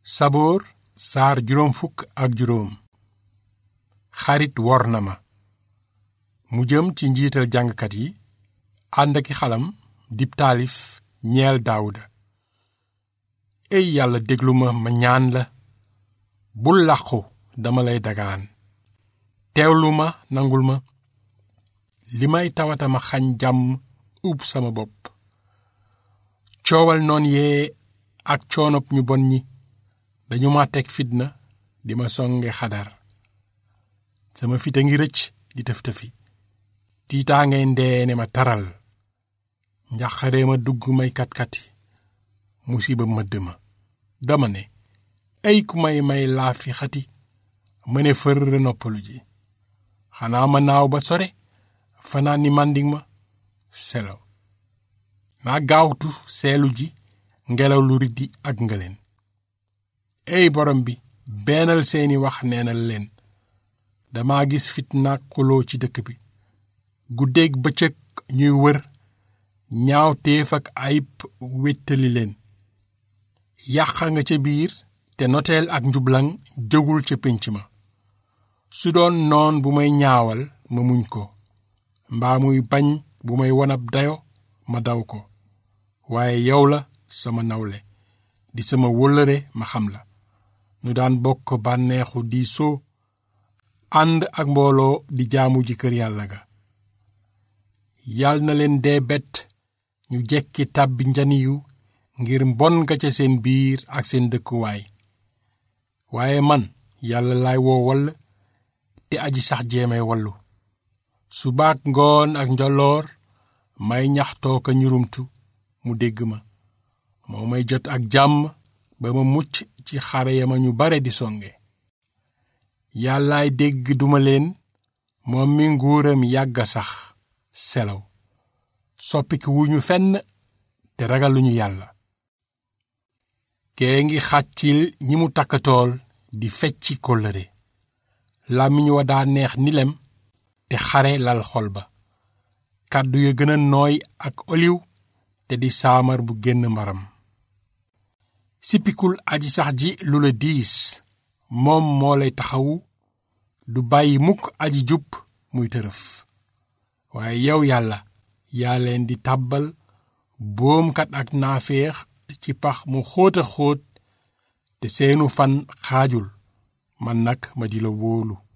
saboor saar juróom fukk ak juróom xarit wor na ma mu jëm ci njiital jàngkat yi ànd aki xalam dib taalif ñeel daawuda ey yàlla déglu ma ma ñaan la bul làqu dama lay dagaan teewlu ma nangul ma li may tawata ma xañ jàmm ub sama bopp coowal noon yee ak coonop ñu bon ñi dañu ma teg fitna di ma songe xadar sama fit a ngi rëcc di tëf-tëfi tiitaa ngay ndeene ma taral njaxaree ma dugg may kat-kati musiba mëdd ma dama ne ay ku may may laa fi xati mëne fër noppalu ji xanaa ma naaw ba sore fanaan ni màndig ma selaw naa gaawtu seelu ji ngelaw lu riddi ak ngëleen ey borom bi beenal seeni wax neenal leen dama gis fitnaak xuloo ci dëkk bi guddeeg bëccëg ñuy wër ñaaw téef ak ayib wéttali leen yàqa nga ca biir te noteel ak njublaŋ jógul ca pénc ma su doon noon bu may ñaawal ma muñ ko mbaa muy bañ bu may wonab dayo ma daw ko waaye yow la sama nawle di sama wóllëre ma xam la nu daan bokk bànneexu di soo ànd ak mbooloo di jaamu ji kër yàlla ga yal na leen dee bett ñu jekki tàbbi njaniyu ngir mbon nga ca seen biir ak seen dëkkuwaay waaye man yàlla laay woo wall te aji sax jeemay wallu subaak ngoon ak njoloor may ñaxtoo ka ñurumtu mu dégg ma moo may jot ak jàmm ba ma mucc ci xare ya ma ñu bare di songe yàllaay dégg duma leen moom mi nguuram yàgga sax selaw soppiki wuñu fenn te ragaluñu yàlla kee ngi xàccil ñi mu takkatool di fecci kóllëre làmmiñ wa daa neex ni lem te xare lal xol ba kàddu ya gën a nooy ak oliw te di saamar bu génn mbaram sippikul aji sax ji lu la diis moom moo lay taxawu du bàyyi mukk aji jub muy tërëf waaye yow yàlla yaa leen di tàbbal boomkat ak naaféex ci pax mu xóota xóot te seenu fan xaajul man nag ma di la wóolu